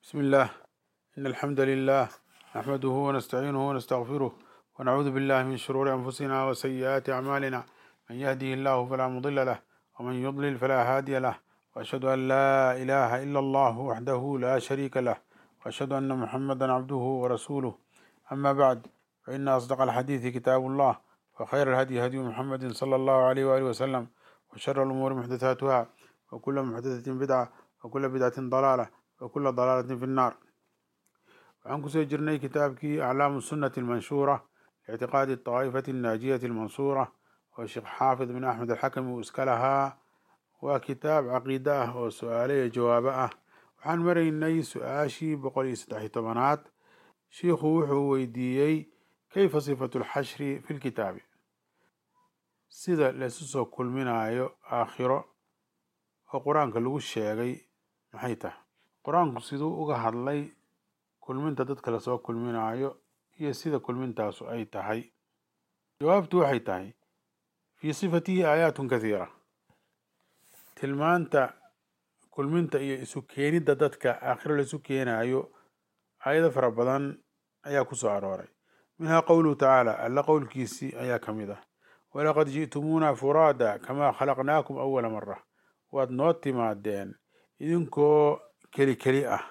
بسم الله إن الحمد لله نحمده ونستعينه ونستغفره ونعوذ بالله من شرور أنفسنا وسيئات أعمالنا من يهده الله فلا مضل له ومن يضلل فلا هادي له وأشهد أن لا إله إلا الله وحده لا شريك له وأشهد أن محمدا عبده ورسوله أما بعد فإن أصدق الحديث كتاب الله وخير الهدي هدي محمد صلى الله عليه وآله وسلم وشر الأمور محدثاتها وكل محدثة بدعة وكل بدعة ضلالة وكل ضلالة في النار waxaan kusoo jirnay kitaabkii aclaamu sunnati almanshuura lictiqaadi طaa'ifati الnaajiyati almansuura oo sheekh xaafid bin axmed alxakami uu iska lahaa waa kitaab caqiide ah oo su-aale iyo jawaabo ah waxaan maraynay su-aashii boqol iyo saddex tobanaad shiikhu wuxuu weydiiyey kayfa sifatu lxashri fi lkitaabi sida laysu soo kulminayo aakhiro oo qur-aanka lagu sheegay maxay tahay qur-aanku siduu uga hadlay kulminta dadka lasoo kulminayo iyo sida kulmintaasu ay tahay jawaabtu waxay tahay fii sifatihi aayaatun kathiira tilmaanta kulminta iyo isu keenidda dadka aakhiro laisu keenayo aayado fara badan ayaa ku soo arooray minhaa qowluhu tacaala alla qowlkiisii ayaa ka mid ah walaqad ji'tumuuna furaada kamaa khalaqnaakum awala mara waad noo timaadeen idinkoo keli keli ah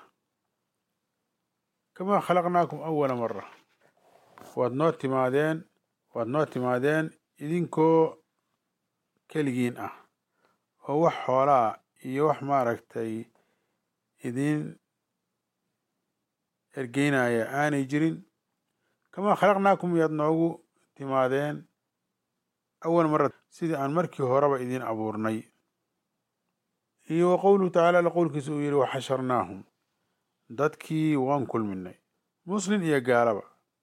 kamaa khalaqnaakum awala mara waad noo timaadeen waad noo timaadeen idinkoo keligiin ah oo wax xoolaa iyo wax maaragtay idin ergeynaya aanay jirin kamaa khalaqnaakum yaad noogu timaadeen awal mara sidii aan markii horeba idin abuurnay iyo wa qowluhu tacaala alla qowlkiisa uu yihi waxasharnaahum dadkii waan kulminay muslin iyo gaalaba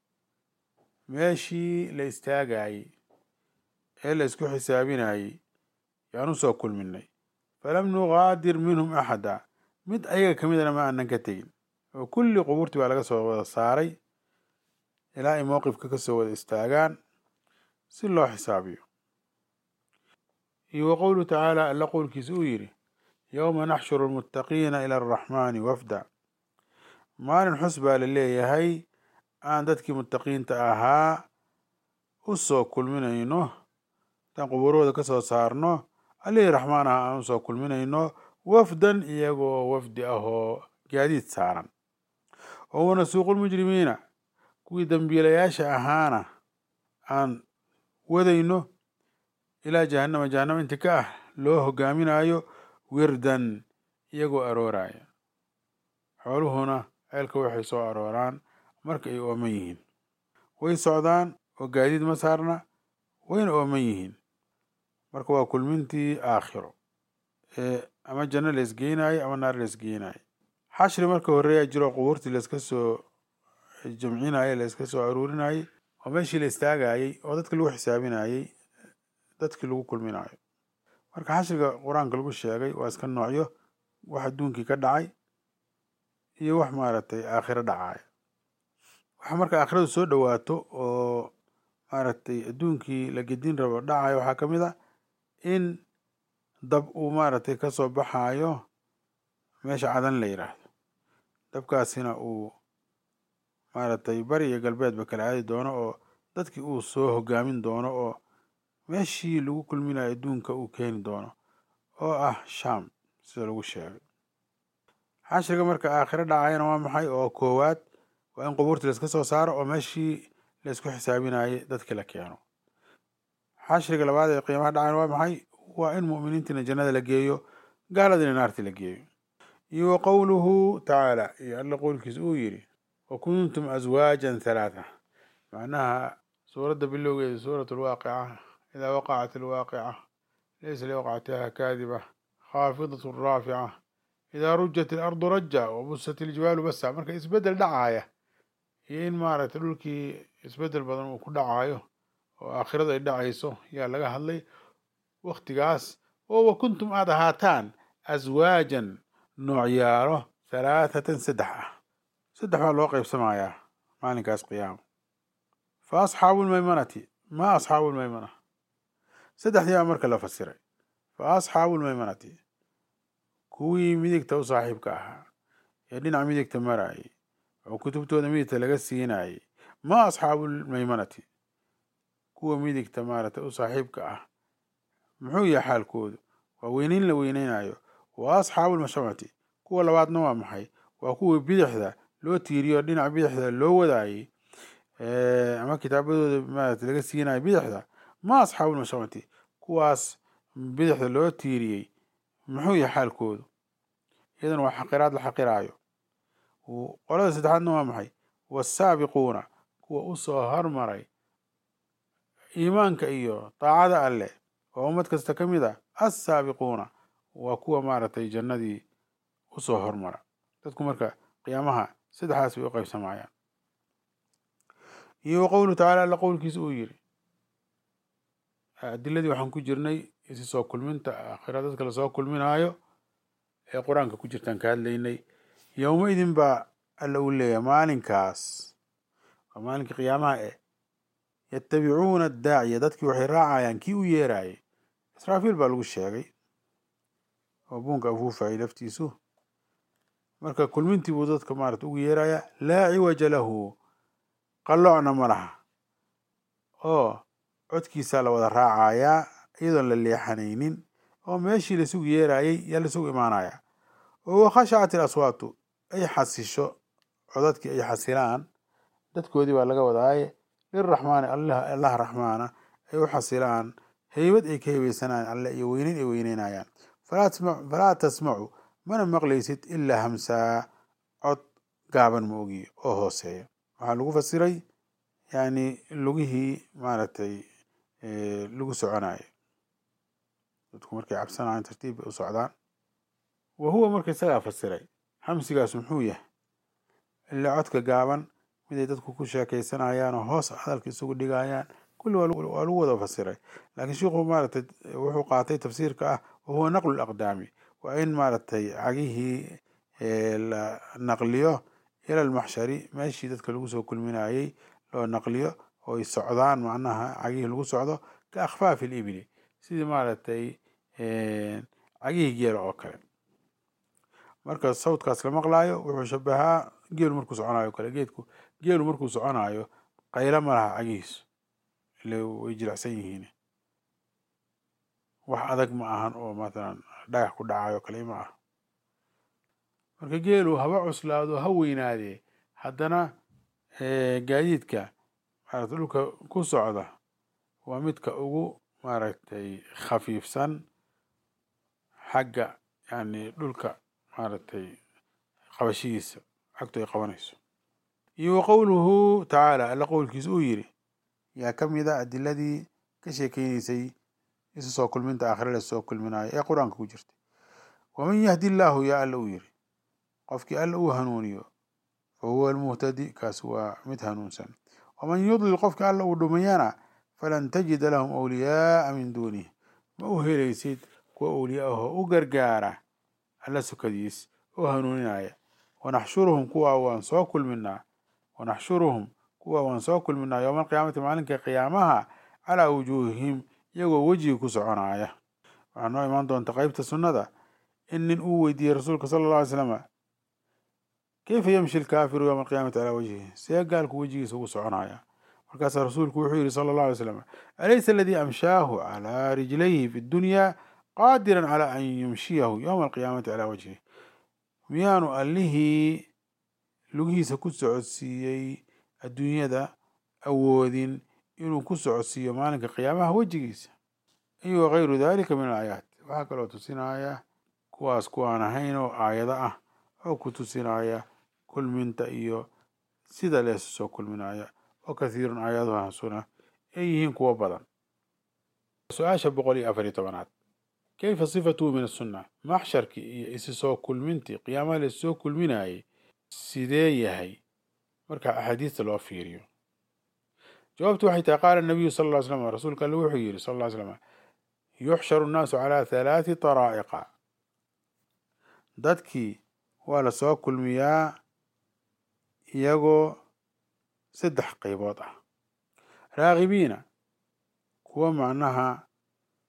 meeshii la istaagayey ee la isku xisaabinayey yaan u soo kulminay falam nuqaadir minhum axada mid ayaga ka midana ma aanan ka tegin oo kulli qubuurtii baa laga soo wada saaray ilaa ay mowqifka ka soo wada istaagaan si loo xisaabiyo iyo wa qowluhu tacaala alla qowlkiisa uu yidhi yowma naxshuru lmuttaqiina ila araxmaani wafda maalin xus baa la leeyahay aan dadkii muttaqiinta ahaa u soo kulminayno intaan qubuurahooda ka soo saarno allihii raxmaan aha aan usoo kulminayno wafdan iyagoo wafdi ah oo gaadiid saaran oo wanasuuqu lmujrimiina kuwii dembiilayaasha ahaana aan wadayno ilaa jahannama jahannama inti ka ah loo hogaaminayo wirdan iyagoo arooraya xooluhuna ceelka waxay soo arooraan marka ay ooman yihiin way socdaan oo gaadiid ma saarna wayna ooman yihiin marka waa kulmintii aakhiro ee ama janno la isgeynayo ama naar la isgeynayo xashri marka horeeyaa jiro qubuurtii layska soo jamcinayey layska soo aruurinayey oo meeshii la istaagayey oo dadka lagu xisaabinayey dadkii lagu kulminayo marka xashriga qur-aanka lagu sheegay waa iska noocyo wax adduunkii ka dhacay iyo wax maaragtay aakhiro dhacaya waxa marka aakhiradu soo dhowaato oo maaragtay adduunkii la gedin rabo dhacayo waxaa ka mid a in dab uu maaragtay ka soo baxayo meesha cadan la yidhaahdo dabkaasina uu maaragtay bari iyo galbeedba kala aadi doono oo dadkii uu soo hogaamin doono oo meeshii lagu kulminayo adduunka uu keeni doono oo ah sham sida lagu sheegay xashriga marka aakhiro dhacayana waa maxay oo koowaad waa in qubuurtii laiska soo saaro oo meeshii laisku xisaabinayay dadkii la keeno xashriga labaad ee qiimaha dhacayna waa maxay waa in mu'miniintiina jannada la geeyo gaaladiina naartii la geeyo iyo wa qowluhu tacaala iyo alla qowlkiisa uu yidhi wa kuntum aswaajan halaatha macnaha suuradda bilowgeeda suurat alwaaqica idaa waqacat alwaaqica laysa liwaqcatiha kaadiba khaafidat raafica idaa rujat ilardu raja wabusat iljibaalu basa marka isbedel dhacaaya iyo in maaragtay dhulkii isbedel badan uu ku dhacayo oo aakhirada ay dhacayso yaa laga hadlay waktigaas oo wa kuntum aad ahaataan aswaajan noocyaalo halaathatan saddex ah saddex baa loo qaybsamayaa maalinkaas qiyaama fa asxaabu lmaymanati ma asxaabu lmaymana saddexdii baa marka la fasiray fa asxaabu lmaymanati kuwii midigta u saaxiibka ahaa ee dhinaca midigta marayay oo kutubtooda midigta laga siinayay ma asxaabu lmaymanati kuwa midigta maaragtay u saaxiibka ah muxuu yahay xaalkoodu waa weyneyn la weyneynayo wa asxaabu lmashamati kuwa labaadna waa maxay waa kuwa bidixda loo tiiriyo dhinaca bidixda loo wadaayey ama kitaabadooda maarata laga siinayo bidixda ma asxaabu lmashamati kuwaas bidixda loo tiiriyey muxuu yahay xaalkoodu iyadana waa xaqiraad la xaqiraayo qolada saddexaadna waa maxay wasaabiquuna kuwa usoo hormaray iimaanka iyo daacada alleh oo ummad kasta ka mid a assaabiquuna waa kuwa maaragtay jannadii usoo hormara dadku marka qiyaamaha saddexdaas bay u qaybsamayaan iyo wa qowluhu tacala alla qowlkiisa uu yiri adiladii waxaan ku jirnay isi soo kulminta aakhira dadka lasoo kulminaayo ee qur-aanka ku jirtaan ka hadlaynay yowma idin baa alla uu leeyahay maalinkaas waa maalinka qiyaamaha eh yatabicuuna adaaciya dadkii waxay raacayaan kii u yeerayay israafiil baa lagu sheegay oo buunka afuufayay laftiisu marka kulmintii buu dadka maarata ugu yeeraya laa ciwaja lahu qalloocna ma laha oo codkiisaa la wada raacayaa iyadoon la leexanaynin oo meeshii lasugu yeerayay yaa lasugu imaanaya oo wakhashacat il aswaatu ay xasisho codadkii ay xasilaan dadkoodii baa laga wadaaye liraxmaani allah raxmaana ay u xasilaan heybad ay ka heybeysanayaan alle iyo weyneyn ay weyneynayaan falaa tasmacu mana maqlaysid ilaa hamsaa cod gaaban ma ogiyo oo hooseeya waxaa lagu fasiray yani lugihii maaragtay lagu soconayo dadku markay cabsanayan tartiib bay u socdaan wa huwa marka isagaa fasiray hamsigaas muxuu yahay ilaa codka gaaban miday dadku ku sheekaysanayaan oo hoos hadalka isugu dhigayaan kulli waa lagu wada fasiray laakiin sheikhu maaragtay wuxuu qaatay tafsiirka ah wahuwa naqlu laqdaami waa in maaragtay cagihii la naqliyo ila lmaxshari meeshii dadka lagu soo kulminayey loo naqliyo oo ay socdaan macnaha cagihii lagu socdo ka akhfaafi libili sidii maaragtay cagihii geela oo kale marka sawdkaas la maqlaayo wuxuu shabahaa geelu markuu soconayo o kale geedku geelu markuu soconayo qaylo ma laha cagihiisu ile way jilicsan yihiin wax adag ma ahan oo mathalan dhagax ku dhacayo kale ma aha marka geelu haba cuslaado ha weynaadee haddana gaadiidka maarata dhulka ku socda waa midka ugu maaragtay khafiifsan xagga yani dhulka maaragtay qabashihiisa xagtu ay qabanayso iyo wa qowluhu tacaala alla qowlkiisa uu yiri yaa ka mid a adiladii ka sheekeynaysay isu soo kulminta aakhira la soo kulminayo ee qur-aanka ku jirtay waman yahdi illaahu yaa alla uu yiri qofkii alla uu hanuuniyo fa huwa almuhtadi kaas waa mid hanuunsan waman yudlil qofkii alla uu dhumayana falan tajida lahum awliyaaa min duunih ma u helaysid kuwa awliya ahoo u gargaara alla sukadiis oo hanuuninaya wanaxshuruhum kuwa waan soo kulminaa wanaxshuruhum kuwa waan soo kulminaa yowma alqiyaamati maalinka qiyaamaha calaa wujuuhihim iyagoo wejigi ku soconaya waxaa noo imaan doonta qeybta sunnada in nin uu weydiiyey rasuulka sala alla alay slama keyfa yamshi lkaafiru yowma alqiyaamati calaa wajhihi see gaalku wejigiisa ugu soconaya markaasaa rasuulku wuxuu yihi sala allah alay slam alaysa aladii amshaahu calaa rijlayhi fi dunya qaadiran calaa an yumshiyahu yowma alqiyaamati calaa wajhihi miyaanu allihii lugihiisa ku socodsiiyey adduunyada awoodin inuu ku socodsiiyo maalinka qiyaamaha wejigiisa iyo wakayru dalika min alaayaat waxaa kaloo tusinaya kuwaas kuwaan ahayn oo aayado ah oo ku tusinaya kulminta iyo sida leesu soo kulminaya oo kathiirun aayaduhaasuna ay yihiin kuwo badan su-aasha boqol iyo afar iyo tobanaad kayfa sifatuhu min asunna maxsharkii iyo isi soo kulmintii qiyaamaha la soo kulminayay sidee yahay marka axaadiista loo fiiriyo jawaabtu waxay tahay qaala nabiyu sal ll ly slam rasuulka alle wuxuu yidhi sal ll ly slam yuxsharu nnaasu calaa halaati taraa'iqa dadkii waa la soo kulmiyaa iyagoo saddex qaybood ah raagibiina kuwa macnaha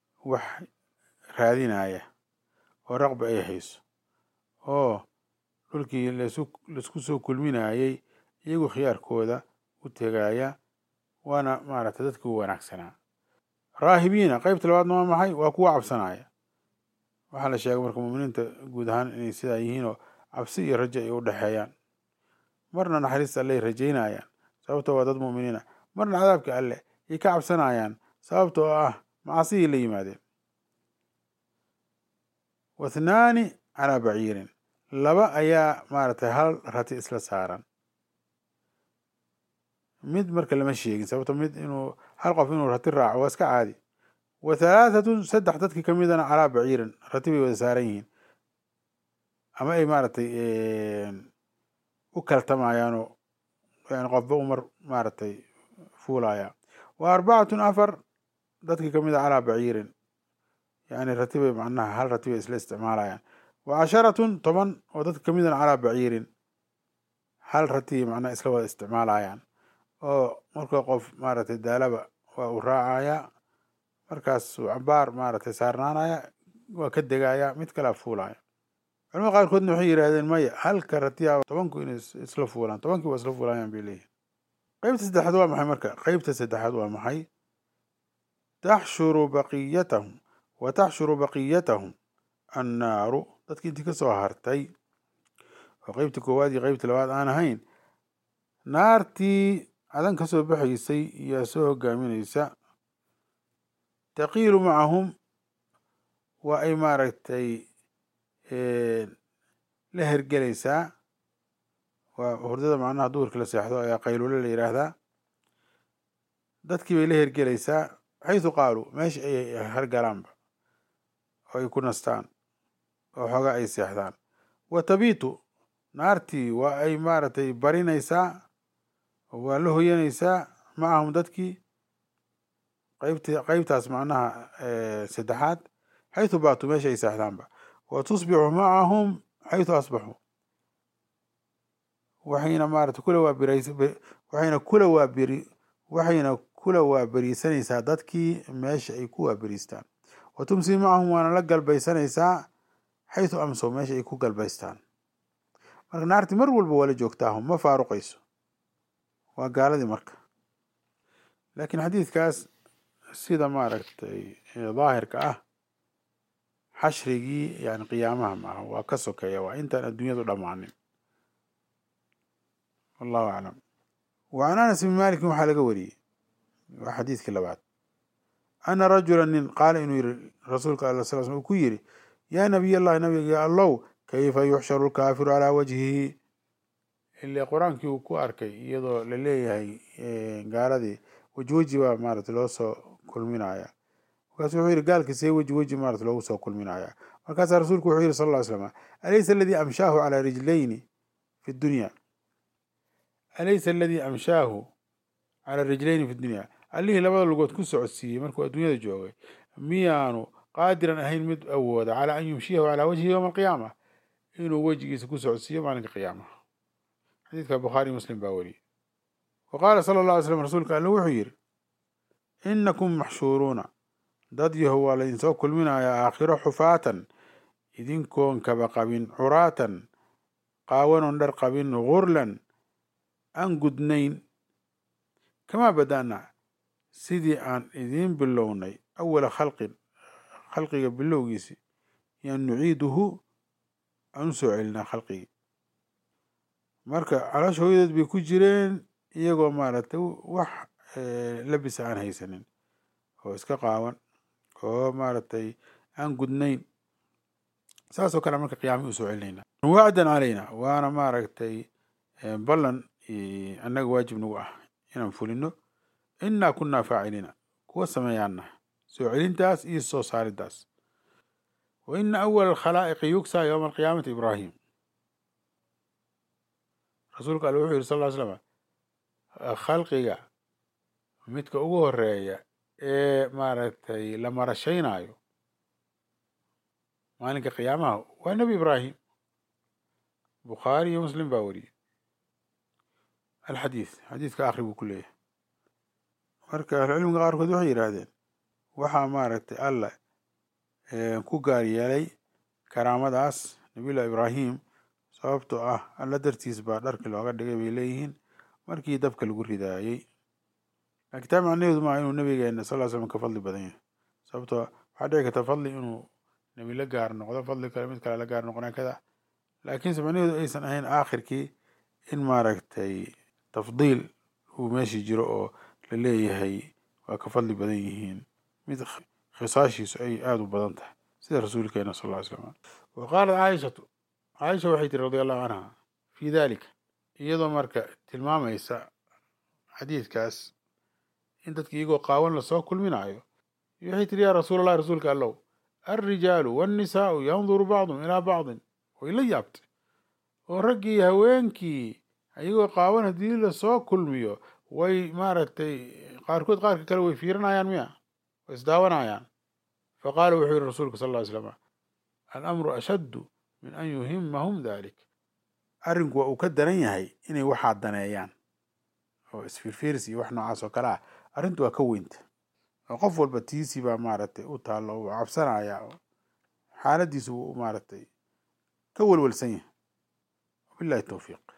wax raadinaya oo raqba ay hayso oo kolkii laisku soo kulminayey iyagu khiyaarkooda u tegaya waana maaragtay dadkii u wanaagsanaa raahibiina qeybta labaadna waa maxay waa kuwa cabsanaya waxaa la sheegay marka muminiinta guud ahaan inay sidaa yihiin oo cabsi iyo rajo ay u dhexeeyaan marna naxariista alley rajaynayaan sababtoo waa dad muminiina marna cadaabka alleh ay ka cabsanayaan sababta oo ah macasihii la yimaadeen wathnaani calaa baciirin laba ayaa maaragtay hal rati isla saaran mid marka lama sheegin sababto mid inuu hal qof inuu rati raaco waa iska caadi wa halaahatun saddex dadkii ka midana calaa baciirin rati bay wada saaran yihiin ama ay maaragtay u kaltamayaanoo yani qofba umar maaragtay fuulaya wa arbacatun afar dadkii ka mida calaa baciirin yani ratibay macnaha hal ratibay isla isticmaalayaan wa casharatun toban oo dadka ka midana calaa baciirin hal ratibay macnaha isla wada isticmaalayaan oo marka qof maaragtay daalaba waa uu raacaya markaas uu cabaar maaragtay saarnaanaya waa ka degaya mid kalea fuulaya culamada qaarkoodna waxay yidhahdeen maya halka ratiya tobanku inay isla fuulaan tobankii waa isla fuulayaan bay leeyihin qeybta saddexaad waa maxay marka qeybta saddexaad waa maxay taxshuru baqiyatahum wa taxshuru baqiyatahum annaaru dadkii intii kasoo hartay oo qeybtii koowaad iyo qeybtii labaad aan ahayn naartii cadan ka soo baxaysay iyaa soo hogaaminaysa taqiilu macahum waa ay maaragtay la hergelaysaa waa hurdada macnaha duhurkii la seexdo ayaa qayluule la yidhaahdaa dadkii bay la hergelaysaa xaysu qaaluu meesha ayay hargalaanba oo ay ku nastaan oo xoogaa ay seexdaan wa tabiitu naartii waa ay maaragtay barinaysaa waa la hoyanaysaa macahum dadkii qeybti qeybtaas macnaha saddexaad xaytu baatu meesha ay seexdaanba wa tusbixu macahum xaytu asbaxuu waxayna maarata kula waabirays waxayna kula waabiri waxayna kula waaberiisanaysaa dadkii meesha ay ku waaberiistaan wa tumsi macahum waana la galbaysanaysaa xaytu amsow meesha ay ku galbaystaan marka naarti mar walba waa la joogtaahum ma faaruqayso waa gaaladii marka laakiin xadiidkaas sida maaragtay daahirka ah xashrigii yani qiyaamaha maaha waa ka sokeeya waa intaan adduunyadu dhammaanin wallahu aclam wa can anas bn malikin waxaa laga wariyey waa xadiidkii labaad ana rajula nin qaala inuu yihi rasuulka alla sal sl uu ku yidhi yaa nabiy allahi nabiga allow kayfa yuxsharu lkaafiru calaa wajhihi ile qur-aankii uu ku arkay iyadoo la leeyahay gaaladii weji weji baa maarata loo soo kulminaya markaasu wuxuu yihi gaalkii see weji weji maarata loogu soo kulminaya markaasaa rasuulku wuxuu yihi sal ll ly slam alaysa aladii amshaahu calaa rijlayni fi dunya alaysa aladii amshaahu calaa rijlayni fi dunya allihii labada lugood ku socodsiiyey markuu adduunyada joogay miyaanu qaadiran ahayn mid awooda calaa an yumshiyahu calaa wajhihi yowma alqiyaama inuu wejigiisa ku socodsiiyo maalinka qiyaamaha xadiidka bukhaari muslim baa wariyey wa qaala sala allah alay slam rasuulka alle wuxuu yidhi inakum maxshuuruuna dad yahow waa laydinsoo kulminayaa aakhiro xufaatan idinkoon kaba qabin curaatan qaawanoon dhar qabin gurlan aan gudnayn kamaa bada'na sidii aan idiin bilownay awala khalqin khalqiga bilowgiisi yaan nuciiduhu aan u soo celinaa khalqigii marka caloosha hooyadood bay ku jireen iyagoo maaragtay wax labisa aan haysanin oo iska qaawan oo maaragtay aan gudnayn saasoo kale marka qiyaamii usoo celinayna wacdan calayna waana maaragtay ballan annaga waajib nagu ah inaan fulino innaa kunnaa faaciliina kuwa sameeyaana soo celintaas iyo soo saaridaas wa ina awala alkhalaa'iqi yugsaa yowma alqiyaamati ibraahim rasuulka alle wuxuu yihi sal ll ly slam khalqiga midka ugu horeeya ee maaragtay la marashaynaayo maalinka qiyaamaha waa nebi ibraahim bukhaari iyo muslim baa wariyey alxadiid xadiidka akhri buu ku leeyahay marka ahlucilmiga qaarkood waxay yidhaahdeen waxaa maaragtay alla ku gaar yeelay karaamadaas nabiyullah ibraahim sababtoo ah alla dartiis baa dharki looga dhigay bay leeyihiin markii dabka lagu ridaayey laakiin taa macnaheedu maaha inuu nabigeena sal ll slam ka fadli badan yahay sababtoo waxaa dhici karta fadli inuu nebi la gaar noqdo fadli kale mid kale la gaar noqona kada laakiinse macnaheedu aysan ahayn aakhirkii in maaragtay tafdiil uu meeshii jiro oo la leeyahay waa ka fadli badan yihiin mid khisaashiisu ay aada u badan tahay sida rasuulkeena sal ll ly slam wa qaalat caaishatu caaisha waxay tiri radi allahu canha fii dalika iyadoo marka tilmaamaysa xadiidkaas in dadka iyagoo qaawan lasoo kulminaayo waxay tiri yaa rasuul allah rasuulka allow alrijaalu waannisaau yanduru bacdum ilaa bacdin way la yaabtay oo raggii iyo haweenkii iyagoo qaawan haddii lasoo kulmiyo way maaragtay qaarkood qaarka kale way fiirinayaan miya way isdaawanayaan faqaala wuxuu yihi rasuulka sal ll ly slam alamru ashaddu min an yuhimahum dalik arrinku waa uu ka daran yahay inay waxaa daneeyaan oo isfiirfiiris iyo wax noocaas oo kale ah arrintu waa ka weynta oo qof walba tiisii baa maaragtay u taallo uu cabsanaya oo xaaladiisu uu maaragtay ka welwelsan yahay wabillahi towfiiq